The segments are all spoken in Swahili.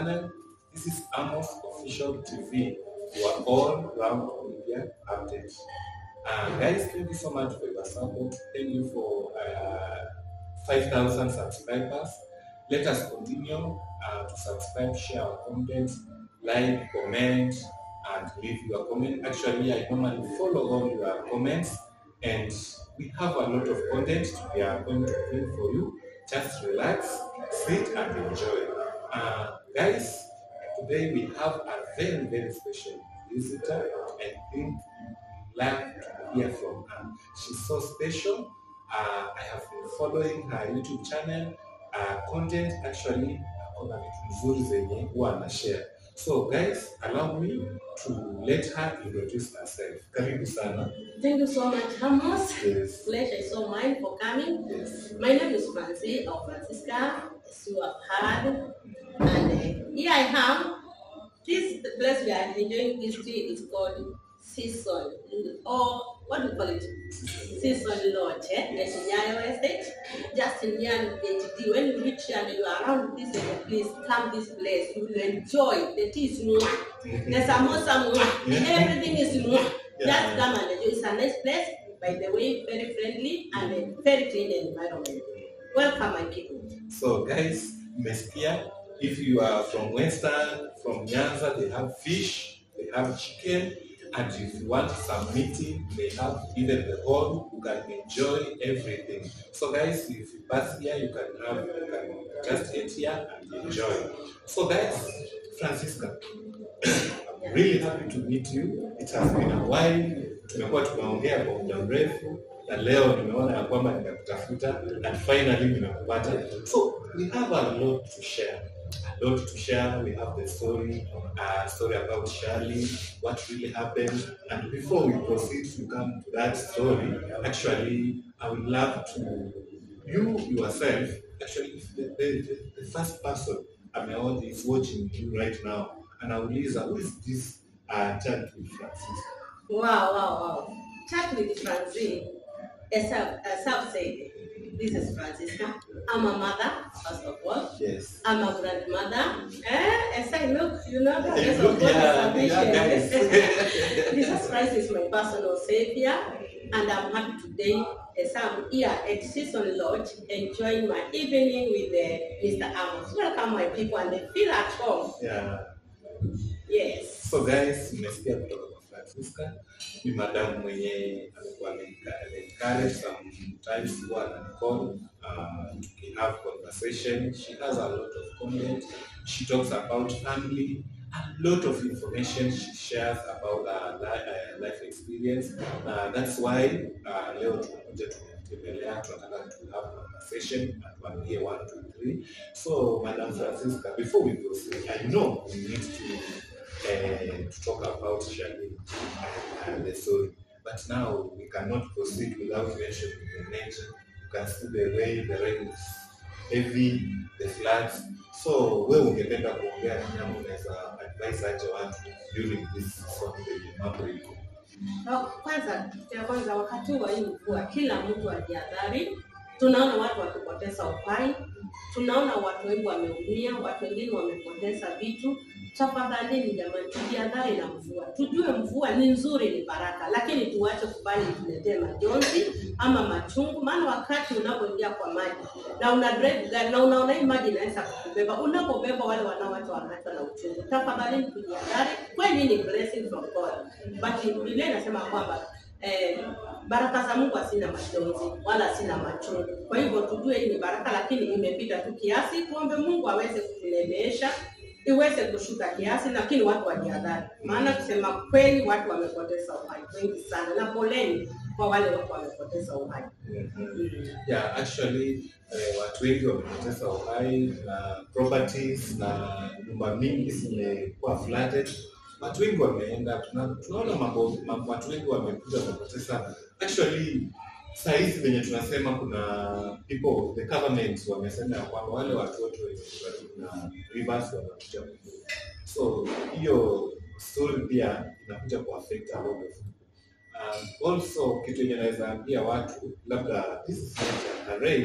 channel. This is Amos Official TV. You are all round media update. Uh, guys, thank you so much for your support. Thank you for uh, 5,000 subscribers. Let us continue uh, to subscribe, share our content, like, comment, and leave your comment. Actually, I normally follow all your comments, and we have a lot of content we are going to bring for you. Just relax, sit, and enjoy. Uh, guys, today we have a very, very special visitor. I think you like to hear from her. She's so special. Uh, I have been following her YouTube channel. Uh, content actually akona vitu nzuri zenye huwa ana share. So guys, allow me to let her introduce herself. Karibu sana. Thank you so much, Amos. Yes. Pleasure is so mine for coming. Yes. My name is Francie or Francisca, as you have heard. And uh, here I am. This the place we are enjoying this tea is called Season, or what do you call it? Season Lodge, eh? Yes, in Nyayo Estate. Just in Nyayo HD. When you reach here and you are around this area, please come this place. You will enjoy. The tea is mwah. The samosa mwah. Yeah. Everything is mwah. Yeah. Just come and enjoy. It's a nice place. By the way, very friendly and a very clean environment. Welcome, my people. So guys, mmesikia if you are from Western, from Nyanza, they have fish, they have chicken, and if you want some meeting, they have even the hall, you can enjoy everything. So guys, if you pass here, you can have, you can just get here and enjoy. So guys, Francisca, I'm really happy to meet you. It has been a while. Tumekuwa tumeongea kwa muda mrefu na leo nimeona ya kwamba nimekutafuta and finally nimekupata. So we have a lot to share. A lot to share. We have the story, uh, story about Charlie, what really happened. And before we proceed to come to that story, actually, I would love to you yourself. Actually, if the, the, the first person ameona is watching you right now, anauliza who is this uh, child with Francis? Wow, wow, wow. Chat with Francine. As I've, as I've said, this is Francisca. I'm a mother, first of all. Yes. I'm a grandmother. Eh? As I look, you know, the Hey, grace look, of God yeah, is yeah, sufficient. guys. Jesus Christ is my personal savior, and I'm happy today as I'm here at Season Lodge enjoying my evening with uh, Mr. Amos. Welcome, my people, and they feel at home. yeah. Yes. So guys, mmesikia kutoka kwa Francisca. Ni madamu mwenye alikuwa amenencourage sometimes huwa ananicall uh, we have conversation. She has a lot of content. She talks about family. A lot of information she shares about her li- uh, life experience. Uh, that's why uh, leo tumekuja tumemtembelea, tunataka to have conversation and tuambie one, two, three. So Madam Francisca, before we proceed, I know we need to uh, to talk about Shani and, and the story. But now we cannot proceed without mentioning the nature. You can see the way the rain is heavy, the floods. So wewe ungependa kuongea nini ama unaweza advise aje watu during this season yenye mambo iko? Na Kwanza, kitu ya kwanza, wakati wa hii mvua, kila mtu ajihadhari. Tunaona watu wakipoteza uhai, tunaona watu wengi wameumia, watu wengine wamepoteza vitu. Tafadhalini jamani, tujihadhari na mvua, tujue mvua ni nzuri, ni baraka, lakini tuache kubali ituletee majonzi ama machungu. Maana wakati unapoingia kwa maji na una drive gari na unaona hii maji inaweza kukubeba, unapobeba wale wanaoacha wanaachwa na uchungu, tafadhalini tujihadhari. Kweli ni blessing from God, but Biblia inasema kwamba eh, baraka za Mungu hazina majonzi wala hazina machungu. Kwa hivyo tujue hii ni baraka, lakini imepita tu kiasi. Tuombe Mungu aweze kutuneemesha iweze kushuka kiasi, lakini watu wajihadhari, maana kusema kweli watu wamepoteza uhai wengi sana, na poleni kwa wale watu wamepoteza uhai. Yeah, actually eh, watu wengi wamepoteza uhai na properties na nyumba mingi zimekuwa flooded. Watu wengi wameenda, tuna- tunaona mambo, mambo watu wengi wamekuja wamepoteza. Actually saa hizi venye tunasema kuna people the government wamesema ya kwamba wale watu wote wenye karibu na rivers wanakuja ku- so hiyo story pia inakuja ku affect a lot of Um, also kitu yenye naweza ambia watu labda this is not a rain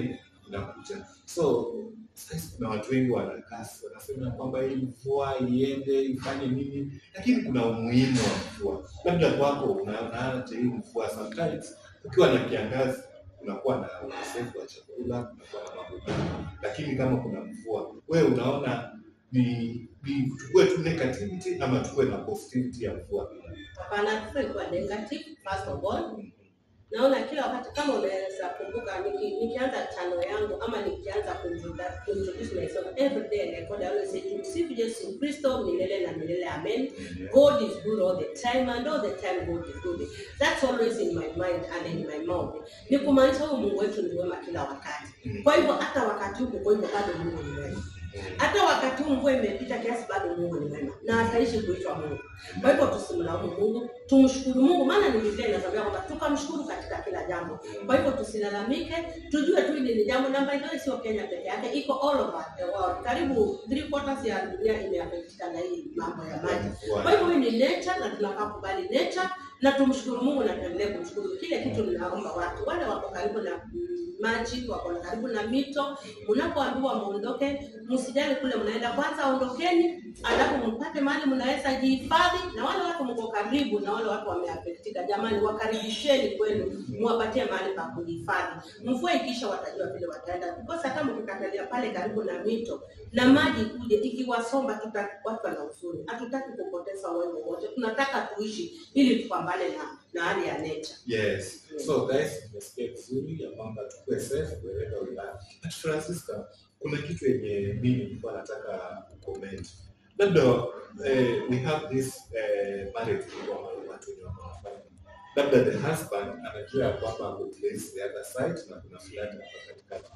inakuja. So sasa kuna watu wengi wanakasi wanasema kwamba hii mvua iende ifanye nini, lakini kuna umuhimu wa mvua. Labda kwako unaona hii mvua sometimes ukiwa na kiangazi unakuwa na ukosefu wa chakula, unakuwa na mambo mengi, lakini kama kuna mvua, wewe unaona ni ni tukuwe tu negativity ama tukuwe na positivity ya mvua pia? Hapana, kwa negative first of all. Naona kila wakati kama unaweza kumbuka, niki, nikianza chano yangu ama nikianza kumjuda- kumjulisha myself every day and I God, I always say tumsifu Yesu Kristo milele na milele, amen. God is good all the time and all the time God is good. That's always in my mind and in my mouth. Ni kumaanisha huyu Mungu wetu ni wema kila wakati. Kwa hivyo hata wakati huu kwa hivyo bado Mungu ni wema. Hata wakati huu mvua imepita kiasi, bado Mungu ni mwema na ataishi kuitwa Mungu. Kwa hivyo tusimlaumu Mungu, tumshukuru Mungu, maana ni Biblia inatuambia kwamba tukamshukuru katika kila jambo. Kwa hivyo tusilalamike, tujue tu hili ni jambo na by the way, sio Kenya peke yake, iko all over the world. Karibu three quarters ya dunia imeaffected na hii mambo ya maji. Kwa hivyo hii ni nature na tunafaa kubali nature na tumshukuru Mungu na tuendelee kumshukuru. Kile kitu ninaomba watu wale wako karibu na mm, maji, wako karibu na mito, mnapoambiwa muondoke, msijali kule mnaenda, kwanza ondokeni, alafu mpate mahali mnaweza jihifadhi, na wale watu mko karibu na wale watu wameafektika, jamani, wakaribisheni kwenu, muwapatie mahali pa kujihifadhi. Mvua ikisha, watajua vile wataenda, because hata mkikatalia pale karibu na mito na maji kuje ikiwasomba, tuta watu wana huzuni. Hatutaki kupoteza uhai wowote, tunataka tuishi ili tupambane na na hali ya nature. Yes. So guys, nimesikia vizuri ya kwamba tukue safe wherever we are. But Francisca, kuna kitu yenye mimi nilikuwa nataka comment. Labda eh, we have this eh, marriage kwa watu wenye wako na family. Labda the husband anajua ya kwamba ako place the other side na kuna fulani hapa katikati.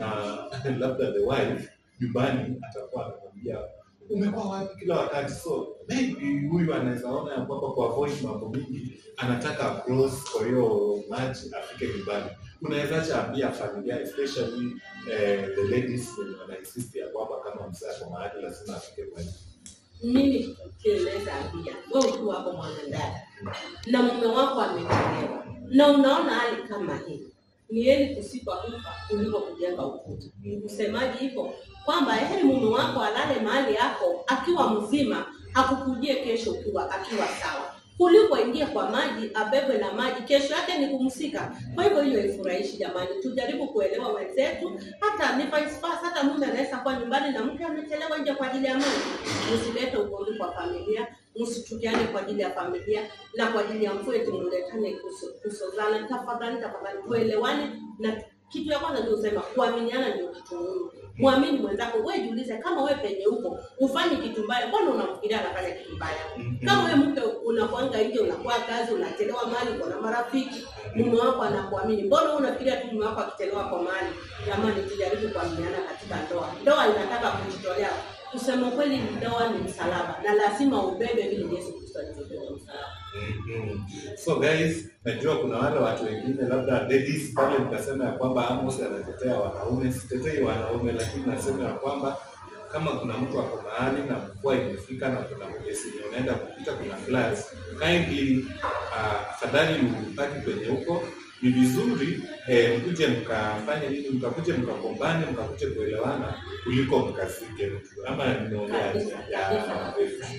Na labda the wife nyumbani atakuwa anamwambia umekuwa wapi kila wakati, so maybe huyu anaweza ona ya kwamba ku avoid mambo mingi anataka cross kwa hiyo maji afike nyumbani. Unawezaje ambia familia especially eh, the ladies wenye wana insist ya kwamba kama mzee ako mahali lazima afike kwa hiyo. mimi kieleza ambia wewe ukiwa hapo mwanadada na mume wako amechelewa na unaona hali kama hii ni heri kusipa kufa kuliko kujenga ukuta usemaji hivyo kwamba heri mume wako alale mahali yako akiwa mzima akukujie kesho ukiwa akiwa sawa kuliko aingie kwa maji abebwe na maji kesho yake ni kumsika kwa hivyo hiyo ifurahishi jamani tujaribu kuelewa wenzetu hata ni vice versa hata mume anaweza kuwa nyumbani na mke amechelewa nje kwa ajili ya maji msilete ugomvi kwa familia msichukiane kwa ajili ya familia na kwa ajili ya mvua eti mletane kuso- kusozana tafadhali tafadhali tuelewane na kitu ya kwanza ndio usema kuaminiana ndio kitu muhimu mwamini mwenzako wewe jiulize kama wewe penye huko ufanye kitu mbaya mbona unamfikiria anafanya kitu mbaya kama wewe mke unakwanga nje unakuwa kazi unachelewa mahali uko na marafiki mume wako anakuamini mbona wewe unafikiria tu mume wako akichelewa kwa mahali jamani tujaribu kuaminiana katika ndoa ndoa inataka kujitolea kusema kweli ndoa ni msalaba na lazima ubebe vile Yesu Kristo alivyobeba msalaba Mhm. So guys, najua kuna wale watu wengine labda ladies pale mtasema ya kwamba Amos anatetea wanaume. Sitetei wanaume, lakini nasema ya kwamba kama kuna mtu ako mahali na mvua imefika na kuna mgesi unaenda kupita, kuna floods, kindly uh, afadhali ubaki kwenye huko. Ni vizuri eh, mkuje mkafanye nini, mkakuje mkakombane, mkakuje kuelewana kuliko mkasike mtu ama nimeongea aje? ya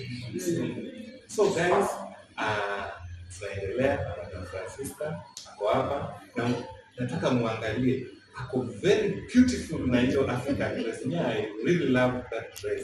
So guys, uh, tunaendelea na Madam Francisca ako hapa na nataka muangalie ako very beautiful na hiyo African dress. Yeah, I really love that dress.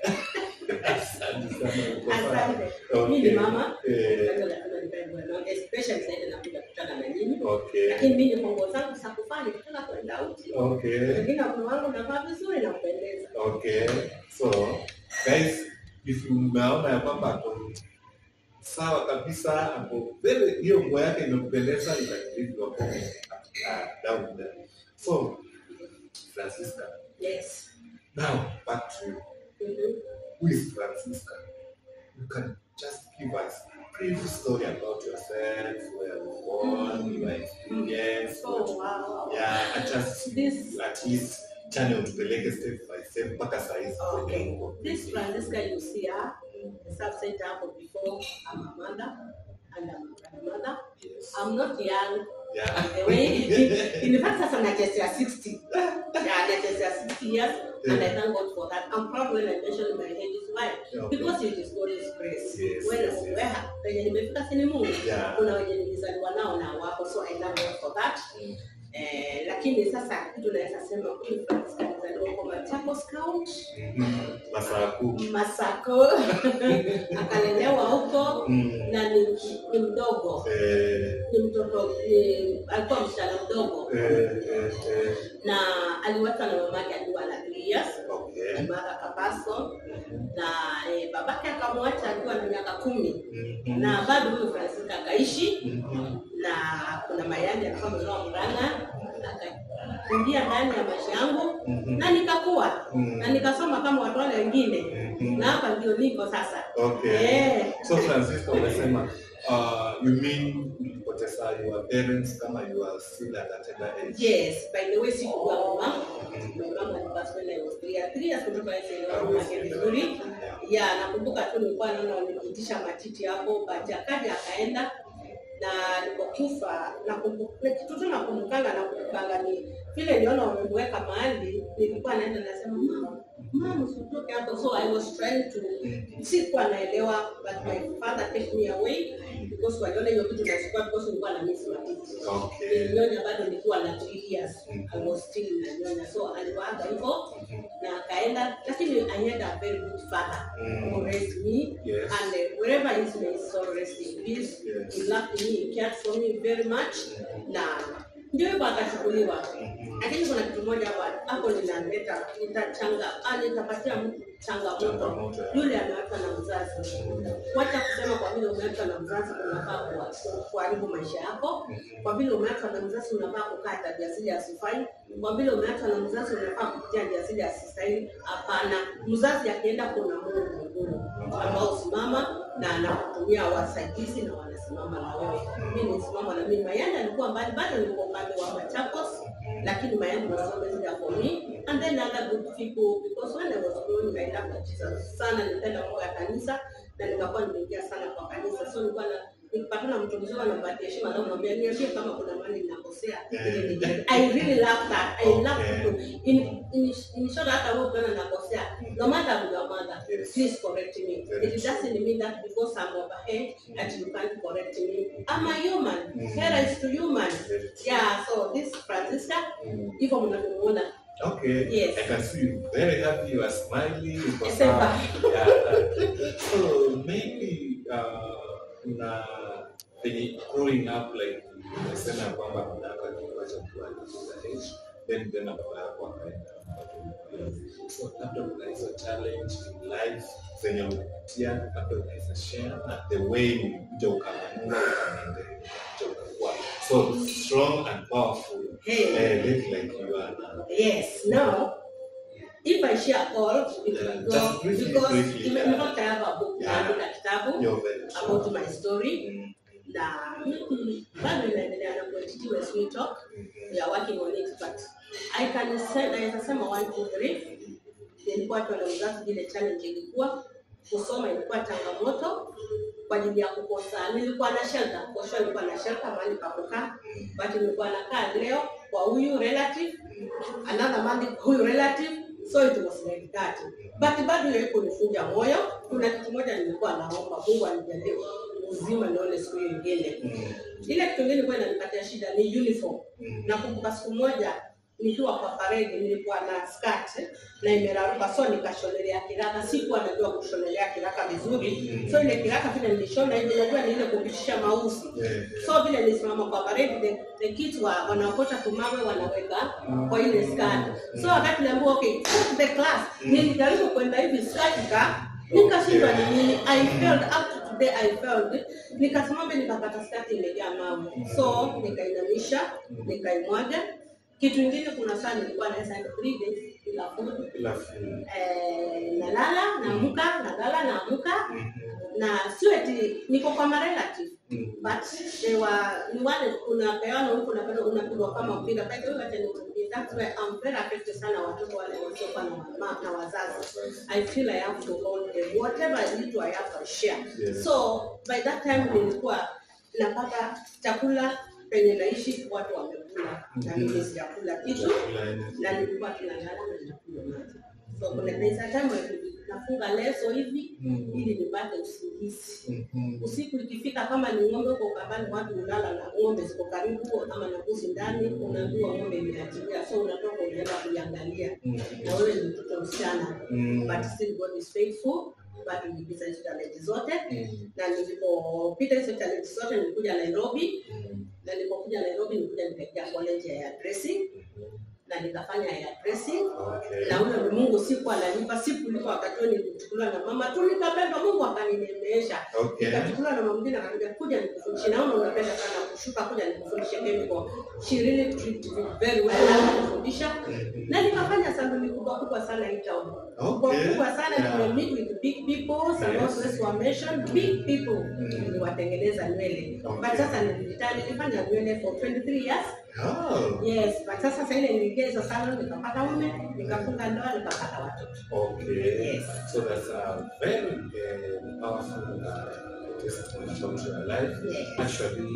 Asante sana. uko sawa? Asante. Mimi ni Okay. mama. Eh, Kwanza lazima nivae bwana. Especially sasa hivi nakuja kukutana na nyinyi. okay. Lakini mimi niko nguo zangu za kufanya nikitaka kwenda uchi. Okay. Lakini kuna wangu navaa vizuri na kupendeza. Okay. So, guys, if mnaona ya kwamba ako sawa kabisa, ako very hiyo nguo yake imekupendeza, you can leave your comment uh, down there. So, Francisca, Yes. now back to you. Mhm. Who is Francisca? You can just give us a brief story about yourself, where you were born, your experience. Oh wow. Yeah, and just This- at least channel tupeleke step by step mpaka saa hizi Okay. kwenye uko. This Francisca you see her, as I've said hapo before, I'm a mother and I'm a grandmother. Yes. I'm not young, Yeah. The way, in fact, sasa nachezea 60. Yeah, nachezea 60 years, and I thank God for that. I'm proud when I mention my age is why. Okay. Because it is God's grace. Yes, When yes, yes. where penye nimefika si ni Mungu. Yeah. Kuna wenye nilizaliwa nao na wako, so I thank God for that. Mm. Eh, lakini sasa kitu naweza sema huyu Francis alizaliwa kwa Machakos County, Mhm. Masaa kuu. Masako, akalelewa huko Mm. na ni, ni mdogo Eh, ni mtoto ni, alikuwa msichana mdogo eh, eh, eh. na aliwachwa na mamake akiwa na three years Okay. Mara Kapaso na eh, babake akamwacha akiwa na miaka kumi Mhm. na bado huyu Francisca akaishi Mhm. na kuna mayandi alikuwa ametoa Murang'a akaingia ndani ya maisha yangu Mhm. na nikakuwa Mhm. na nikasoma kama watu wale wengine Mhm. na hapa ndio niko sasa Okay. Eh. So Francisco umesema uh, you mean ulipoteza your parents kama you are still at a tender age. yes by the way sikujua mama my mom was when I was three years three years kutoka elewa mama yake vizuri ya nakumbuka tu nilikuwa naona wamenipitisha matiti hapo but akaja akaenda na nilipokufa nakumbuka kitu tu nakumbukanga nakumbukanga ni vile niona wamemweka mahali nilikuwa naenda nasema mama mama usitoke hapo so I was trying to sikuwa naelewa but my father take me away because waliona hiyo kitu nachukua because nilikuwa na miss matiti Okay. nilinyonya bado nikiwa na three years I was still nanyonya so aliwaaga hivyo na akaenda lakini I had a very good father who raised me Yes. and uh, wherever he is may his soul rest in peace Yes. he loved me he cared for me very much na ndio hivyo akachukuliwa lakini kuna kitu moja hapa hapo linaleta nitachanga ah, nitapatia mtu changamoto Changamoto, yeah. yule ameachwa na mzazi wacha kusema kwa vile umeachwa na mzazi unafaa kuwa- kuharibu maisha yako kwa vile umeachwa na mzazi unafaa kukaa tabia zile asifai kwa vile umeachwa na mzazi unafaa kupitia njia zile asistahili hapana mzazi akienda kuna mungu mbinguni ambao simama na anakutumia wasaidizi na wanasimama na wewe mi nisimama na mimi mayanda alikuwa mbali bado nilikuwa upande wa machakos lakini mayanda was always there for me and then other good people because when I was growing I loved Jesus sana nilipenda mambo ya kanisa na nikakuwa nimeingia sana kwa kanisa so nilikuwa na nikipatana na mtu mzima nampatia heshima na namwambia niambie kama kuna mahali ninakosea ili nijue. I really love that I love Okay. people in in in short hata wewe ukiona nakosea no matter I'm your mother Yes. please correct me Very it doesn't mean that because I'm overhead that you can't correct me I'm a human Hera is to human Very true. yeah so this Francisca Mm. hivyo mnavyomuona Okay. Yes. I can see you very happy. You are smiling. uko Yes, sawa. sir. Yeah. So maybe uh, una penye growing up like umesema ya kwamba mnaka kiwacha kuwa age then tena baba yako akaenda so labda kuna hizo challenge in life zenye unapitia labda unaweza share na the way ulikuja ukamanua ukamaendelea ukakuja ukakuwa so strong and powerful Hey. eh, like like you are now. Yes, now, if I share all, it Yeah, will go just briefly, because briefly, in yeah. fact I have a book, Yeah. naandika kitabu You're very strong. about my story Mm, na mm, bado inaendelea na Quality West We Talk. mm, We are working on it, but I can say, naweza sema one, two, three. Nilikuwa tu na mzazi, vile challenge ilikuwa kusoma ilikuwa changamoto kwa ajili ya kukosa. Nilikuwa na shelter, kwa sure nilikuwa na shelter mahali pa kukaa, but nilikuwa nakaa leo kwa huyu relative another month kwa huyu relative so it was like that but bado ile kunifunja moyo kuna kitu moja nilikuwa naomba Mungu anijalie uzima nione siku hiyo ingine mm, ile kitu ingine ilikuwa inanipatia shida ni uniform mm. nakumbuka siku moja nikiwa kwa parade nilikuwa na skirt na imeraruka so nikashonelea kiraka sikuwa najua kushonelea kiraka vizuri so ile kiraka vile nilishona hivi najua ni ile kupitisha mausi Yeah, yeah. so vile nisimama kwa parade the, the kids wa wanaokota tumawe wanaweka kwa ile skirt so wakati niambiwa okay go to the class nilijaribu kwenda hivi skirt ka nikashindwa ni nini i failed up to today i failed nikasimama nikapata skirt imejaa mawe so nikainamisha nikaimwaga kitu ingine kuna saa nilikuwa naweza enda three days bila food Bila film. eh, nalala naamuka nalala naamuka Mhm, na sio eti niko kwa marelative mhm. but they were ni wale unapeana huku unapenda unapigwa kama mpira by the way wacha nikwambie that's why I'm very affected sana watoto wale wasiokuwa na mama na wazazi I feel I have to hold them whatever I need to I have to share Yes. so by that time nilikuwa napata chakula penye naishi watu wamekula na Mhm. mimi sijakula kitu Chakula yenye- na nilikuwa tunalala na ninakunywa maji. So kuna there time when nafunga leso hivi Mm. ili nipate usingizi. Mhm. Usiku ikifika, kama ni ng'ombe huko kambani, watu hulala na ng'ombe ziko karibu, ama na mbuzi ndani, unaambiwa ng'ombe imeachilia, so unatoka unaenda kuiangalia, Mhm. na wewe ni mtoto msichana, Mm. but still God is faithful. But nilipita hizo challenge zote, Mm. na nilipopita hizo challenge zote nilikuja Nairobi, Mm. na nilipokuja Nairobi nilikuja nikaingia college ya hairdressing na nikafanya hairdressing Okay. na ule Mungu siku ananipa siku liko wakati huo nilichukuliwa na mama tu nikapenda Mungu akaninemesha Okay. nikachukuliwa na mama mwingine akaniambia kuja nikufundishe naona unapenda sana kushuka kuja nikufundishe chemical she really treated me very well akanifundisha Mhm. na nikafanya saluni kubwa kubwa sana hii town kubwa Okay. kubwa sana Yeah. yeah. meet with big people some Yes. yes. were mentioned big people Mm. niliwatengeneza nywele Okay. but sasa nilitaka nilifanya nywele for 23 years Oh. Yes, but sasa sasa ile niliingia hizo salon nikapata mume, nikafunga ndoa, nikapata watoto. Okay. Yes. So that's a very uh, powerful uh, testimony about your life. Yes. Actually,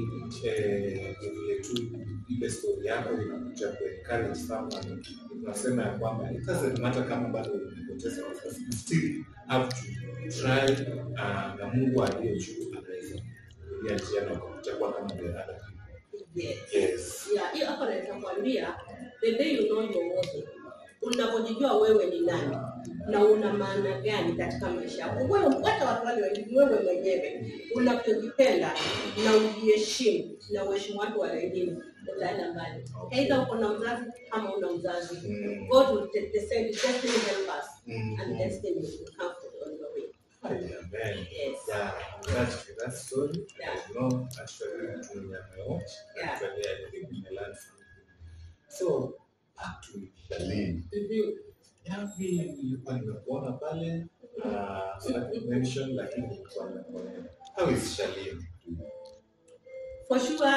eh, ni vile tu ile story yako inakuja ku encourage someone. Unasema ya kwamba it doesn't matter kama bado umepoteza wazazi, you still have to try uh, na Mungu aliye juu anaweza kukulia njia na kutakuwa kama the other people. Yes. Yes. Yeah, hiyo hapo naweza kuambia the day you know your worth. Unapojijua wewe ni nani na una maana gani katika maisha yako. Wewe hata watu wale wengine wewe mwenyewe unapojipenda na ujiheshimu na uheshimu watu wa wengine utaenda mbali. Aidha uko na mzazi ama una mzazi. Mm. God will take the same destiny help us Mm. and destiny will come on your way. Amen. Yes. Yeah, that's that story. Yeah. I know actually mtu mwenye ameocha Yeah. actually I think we learn from him. So back to Shalini. Mhm. Yapi nilikuwa nimekuona pale uh, sitaki mention lakini nilikuwa nimekuona. How is Shalini? For sure.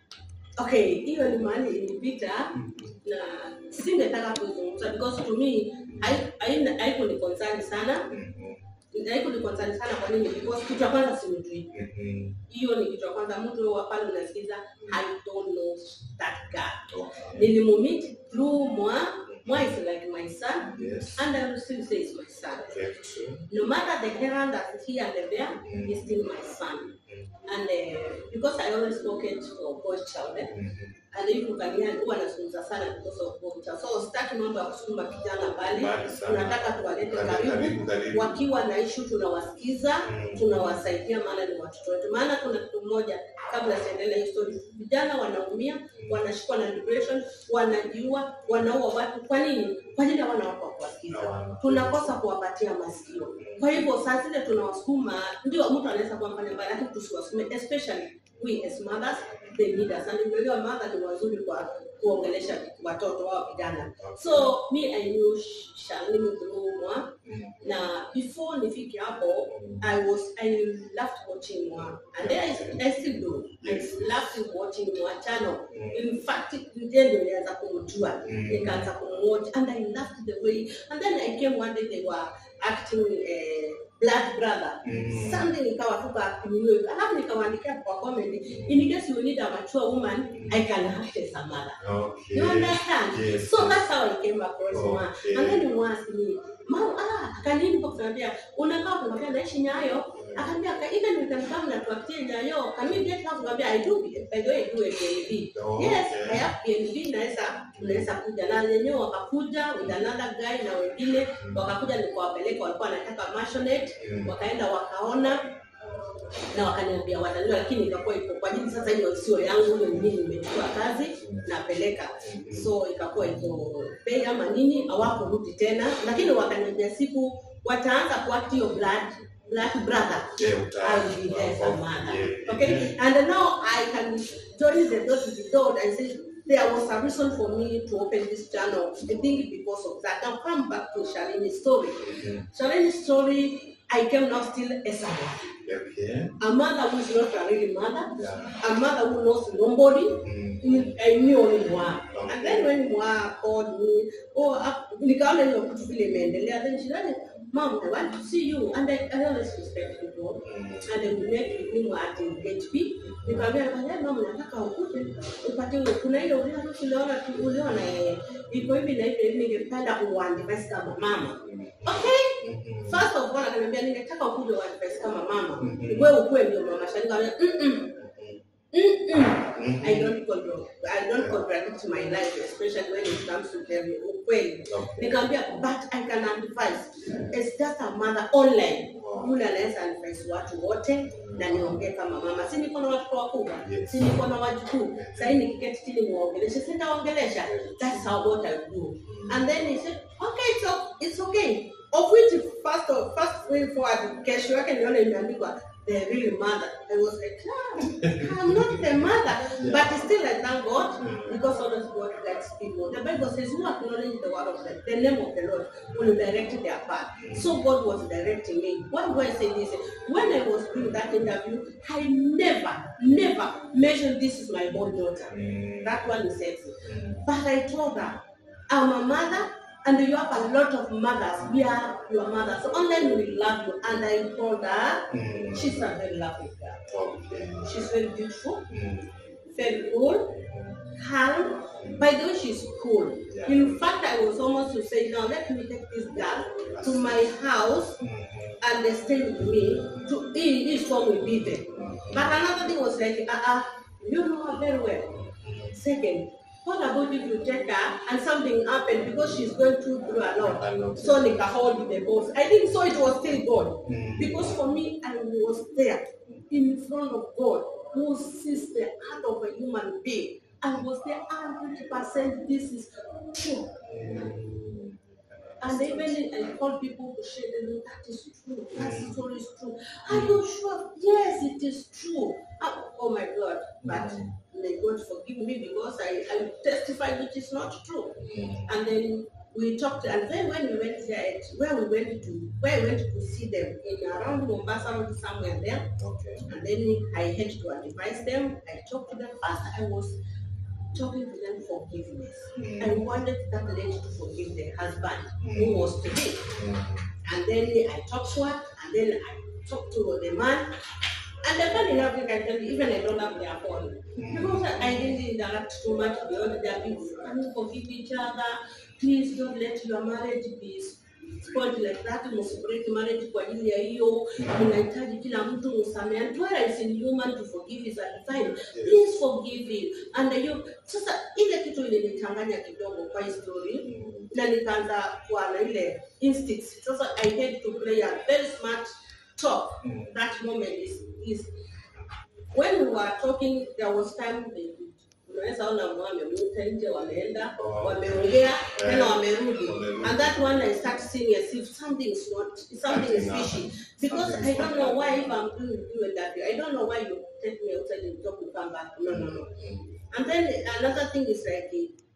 Okay, hiyo ni mahali ilipita na singetaka kuzungumza because to me hai- haina- haikuni concern sana Mhm. haikuni concern sana kwa nini because kitu ya kwanza simjui Mhm. hiyo ni kitu ya kwanza mtu wa pale unasikiza i don't know that guy Okay. nilimumit through mwa mwa is like my son Yes. and i will still say is my son Very true. no matter the errand that here and there Mm. he's still my son Mhm. and uh, because i always focus for boy child eh, Mhm. and if ukania huwa nazungumza sana because of culture. So sitaki mambo ya kusukuma kijana mbali, Mbali sana. tunataka tuwalete Karibu, karibu, karibu, karibu. wakiwa na issue tunawasikiza, Mm. tunawasaidia, maana ni watoto wetu. Maana kuna kitu moja, kabla siendelea hii story, vijana wanaumia, wanashikwa na depression, wanajiua, wanaua watu. Kwa nini? Kwa ajili hawana watu wa kuwasikiza, Hawana. tunakosa kuwapatia masikio. Kwa hivyo saa zile tunawasukuma, ndio mtu anaweza kuwa mfanya mbaya, lakini tusiwasukume, especially we as mothers, they need us. And unajua mother ni wazuri kwa kuongelesha watoto wao vijana. So me I knew Shalini through Mwa Mhm. na before nifike hapo I was I loved watching Mwa and then I, I still do. I Yes. loved watching Mwa channel. Mm. In fact, ndio ndio nilianza kumjua Mm. nikaanza kumwatch and I loved the way and then I came one day they were acting uh, Blood Brother Mm. Sunday nikawa tu kaakiniwe alafu nikawaandikia kwa comment in case you need a mature woman I can act as a mother Okay. you understand Yes. so that's how I came across Mwa Okay. and then Mwa asked me mama ah akaniimba kuniambia unakaa kumwambia naishi Nyayo akaniambia "Ka- even we can come na tuatie Nyayo can we get house ngambia I do by the way I do a PNB Oh, yes okay. I have PNB naweza unaweza kuja na wenyewe wakakuja with another guy na wengine wakakuja nikawapeleka walikuwa wanataka maisonette Mm. wakaenda wakaona na wakaniambia watanua, lakini ikakuwa iko kwa ajili sasa, hiyo sio yangu, hiyo ni mimi nimechukua kazi napeleka, so ikakuwa iko bei ama nini, hawakurudi tena, lakini wakaniambia siku wataanza kuact hiyo blood blood brother Yeah, uta- I will be there as a mother. Yeah. Okay, and now I can join the dot to the dot and say there was a reason for me to open this channel. I think because of that. Now come back to Shalini's story. Mhm. Shalini's story, I came now still as a mother. Okay. A mother who is not a real mother, Yeah. a mother who knows nobody. Mm. I knew only Mwa. And then when Mwa called me, oh, up- nikaona hiyo kitu vile imeendelea, then she said, mom, I want to see you. And I, I always respect people. Mm. And we met with him at HP. Nikamwambia nikamwambia mama, nataka ukuje upate ule kuna ile ule harusi uliona tu uliona eh, iko hivi na hivi, ningependa uandivesi kama mama. Okay. Mhm. First of all, akaniambia ningetaka ukuje uandivesi kama mama. Mhm. Wewe ukuwe ndio mama shani. Nikamwambia mm mm Mhm. I don't control. I don't contradict my life, especially when it comes to the ukweli. Okay. Nikamwambia but I can advise. It's just a mother online. Wow. Yule anaweza advise watu wote na niongee kama mama. Si niko na watoto wakubwa, Yes. si niko na wajukuu. Sasa hivi nikiketi chini muongeleshe, sitaongelesha. That's how what I do. And then he said, okay, it's, o- it's okay. Of which first of first way forward, kesho yake nione imeandikwa the real mother. I was like, ah, I'm not the mother, but still I thank God Mm. because always God guides people. The Bible says, who acknowledge the word of the, the name of the Lord will direct their path. So God was directing me. Why do I say this? When I was doing that interview, I never, never mentioned this is my own daughter. Mm. That one is sexy. Mm. But I told her, I'm a mother, and you have a lot of mothers. We are your mothers. So online we love you. And I told her, Mm. she's a very lovely girl. Okay. She's very beautiful, Mm. very cool, calm. By the way, she's cool. Yeah. In fact, I was almost to say, now let me take this girl to my house Mhm. and they stay with me. To e- each one will be there. But another thing was like, uh, uh you know her very well. Second, what about if you take her and something happened because she's going through through a lot? I know. So Nika hold the boss. I didn't so it was still God. Mm. Because for me, I was there in front of God who sees the heart of a human being. I was there 100% this is true. Mm. And even I called people to share them, that is true. That story is true. Are you sure? Yes, it is true. Ah, oh my God. But may God forgive me because I, I testify which is not true. Mm. And then we talked, and then when we went there, at- where we went to, where I went to see them in around Mombasa, somewhere there, Okay. and then I had to advise them. I talked to them first. I was talking to them forgiveness. Mm. I wanted that lady to forgive the husband Mm. who was to be. Mm. And then I talked to her, and then I talked to the man. And the man in Africa, I tell you, even I don't have their phone. Because I didn't interact too much beyond their people. Can you forgive each other? Please don't let your marriage be spoiled like that. Msibreak marriage kwa ajili ya hiyo. Mnahitaji kila mtu msamehe. And where is in human to forgive is a divine. Please forgive him. And you, sasa ile kitu ilinichanganya kidogo kwa hii story Mm. na nikaanza kuwa na ile instinct. Sasa I had to play a very smart talk. Mm. That moment is, is when we were talking, there was time they unaweza ona mwa wamemuta nje wameenda Oh. wameongea tena wamerudi Wamerudi. and that one I start seeing as if something is not something is Something fishy happened. because Something I don't is know not why if I'm doing do it that way I don't know why you take me outside and talk to come back no no no Mm. and then another thing is like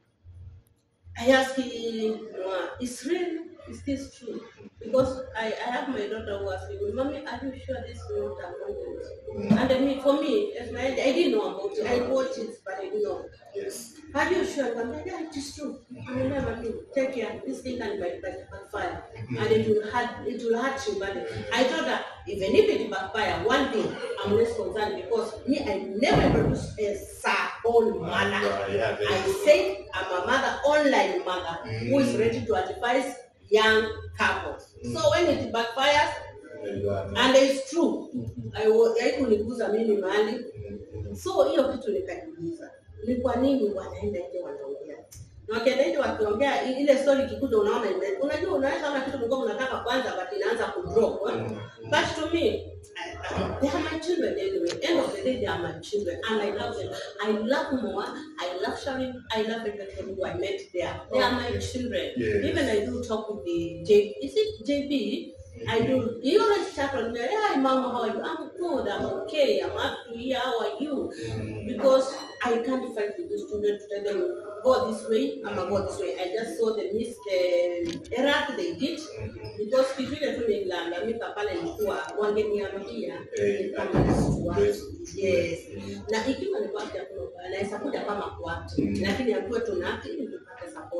I ask him, is real? Is this true? Because I, I have my daughter who asked me, Mommy, are you sure this is not a content? And then me, for me, as my, I didn't know about it. I watched it, but I didn't know. Yes. Are you sure? I'm like, yeah, it is true. I will never do. Take care. This thing can back- back- backfire. And it will hurt it will hurt you. But I told her, even if it backfire, one thing, I'm less concerned because me, I never introduced a sir own mother. Yeah, yeah, very I good. said I'm a mother, online mother, who is Mm. ready to advise young couples. So when it backfires, There you are. and it's true, Mhm. I wa- haikuniguza mimi mahali Mm. so hiyo kitu nikajiuliza ni kwa nini wanaenda nje wanaongea na wakienda nje wakiongea i- ile story ikikuja unaona ime- unajua unaweza ona kitu mlikuwa mnataka kwanza but inaanza kudrop eh? Mm. but to me I- I- they are my children anyway end of the day they are my children and I love them I love Moa I love Sharon I love everyone who I met there they are my children Yes. even I do talk with the J is it JB I do. He always chat on me. Hi, mama, how are you? I'm good. I'm okay. I'm happy. How are you? Mm. Because I can't fight with the student to tell them go this way. I'm gonna go this way. I just saw the miss the error they did because kitu ile tu nililalamika pale nilikuwa wangeniambia Eh, kama that is nilikuwa- great. yes Mm. na ikiwa ni kwake hakuna ubaya, anaweza kuja kama kwake Mm. lakini akuwe tuna ili tupate support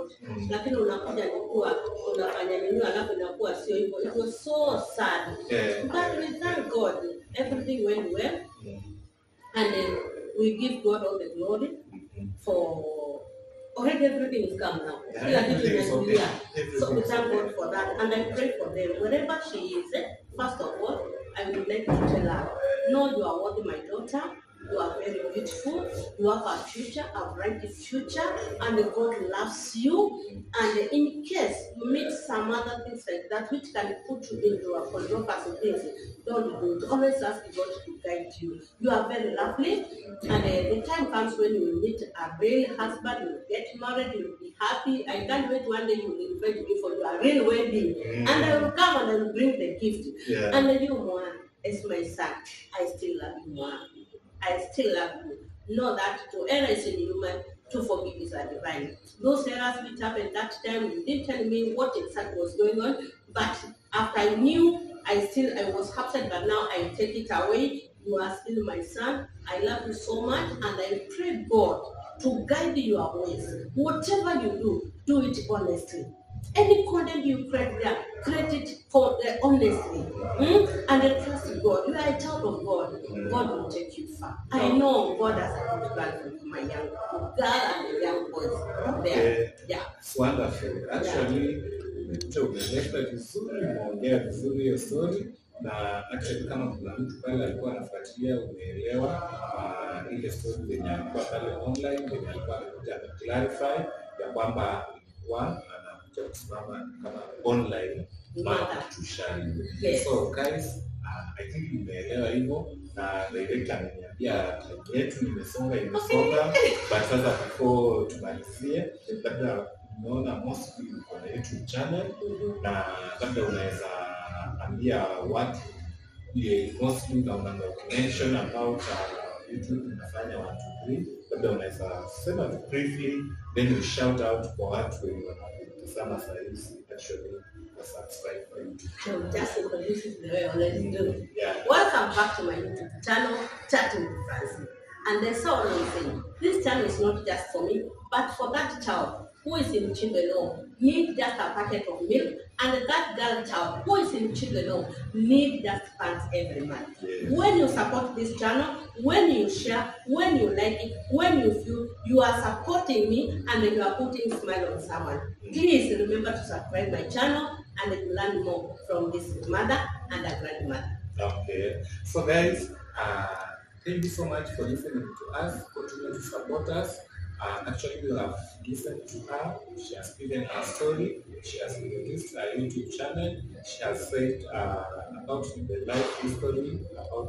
support Mm. lakini unakuja ni kuwa unafanya nini alafu inakuwa sio hivyo it was so sad Yeah, but yeah, we thank god everything went well Mm, and uh, we give god all the glory mm, for already everything is come now Yeah, kila kitu everything is okay. imetulia so we Everything is thank okay. god for that and i pray for them wherever she is eh, first of all i would like to tell her no you are worthy my daughter you are very beautiful you have a future a bright future and god loves you and in case you meet some other things like that which can put you into a controversy things don't do it always ask god to guide you you are very lovely and uh, the time comes when you will meet a real husband you will get married you will be happy i can't wait one day you will invite me for your real wedding Mm. and i will come and i will bring the gift Yeah. and you Mwan, as my son i still love you Mwan. i still love you know that to err is in human to forgive is a divine those errors which happened that time you didn't tell me what exactly was going on but after i knew i still i was upset but now i take it away you are still my son i love you so much and i pray god to guide your ways whatever you do do it honestly any content you create there, create it for uh, honestly, hmm? and then trust God. You are a child of God. God will take you far. I know God has a good plan for my young girl and the young boys out there. Yeah. Yeah. It's wonderful. Actually, umekuja umeleta vizuri, umeongea vizuri hiyo story na actually kama kuna mtu pale alikuwa anafuatilia, umeelewa uh, ile story zenye alikuwa pale online, zenye alikuwa amekuja clarify ya kwamba alikuwa anakuja kusimama kama online mother to shine. Yes. So guys, uh, I think umeelewa hivyo na director ameniambia time yetu imesonga imesonga but sasa before tumalizie labda umeona mostly uko na youtube channel Mhm. na labda unaweza ambia watu yeah, mostly unaonanga mention about uh, youtube unafanya one two three labda unaweza sema tu briefly then you shout out kwa watu wenye wanakutazama sahizi actually wa subscribe kwa youtube So just introduce it the way I always do. yeah Welcome back to my YouTube channel, Chatting with Francie. And there's so one thing. This channel is not just for me, but for that child who is in children home, need just a packet of milk, and that girl child who is in children home need just pants every month. Yes. When you support this channel, when you share, when you like it, when you feel you are supporting me and you are putting smile on someone, please remember to subscribe my channel and learn more from this mother and a grandmother. Okay. So guys, uh, thank you so much for listening to us. Continue to support us. Uh, actually, we have listened to her. She has given her story. She has released her YouTube channel. She has said uh, about the life history about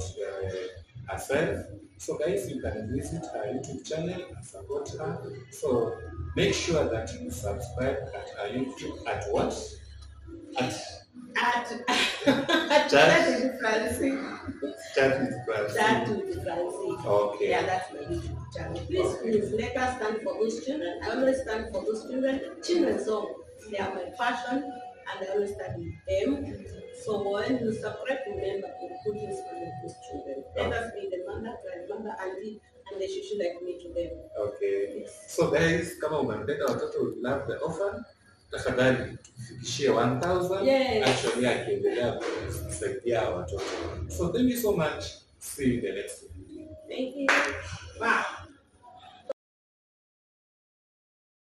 uh, herself. So guys, you can visit her YouTube channel and support her. So make sure that you subscribe at her YouTube at what? At At, at Chat. Chat with Francie. Chat with Francie. Chat with Francie. Okay. Yeah, that's my YouTube channel. Please, please, let us stand for those children. I always stand for those children. Children's song, they are my passion, and I always stand with them. So when you subscribe, remember to put this on those children. Let us be the mother, grandmother, auntie, and they should should like me to them. Okay. Yes. So guys, kama umempenda watoto we love the orphan, tafadhali tufikishie 1000 Yes. actually akiendelea kusaidia watoto. So thank you so much. See you in the next video. Thank you.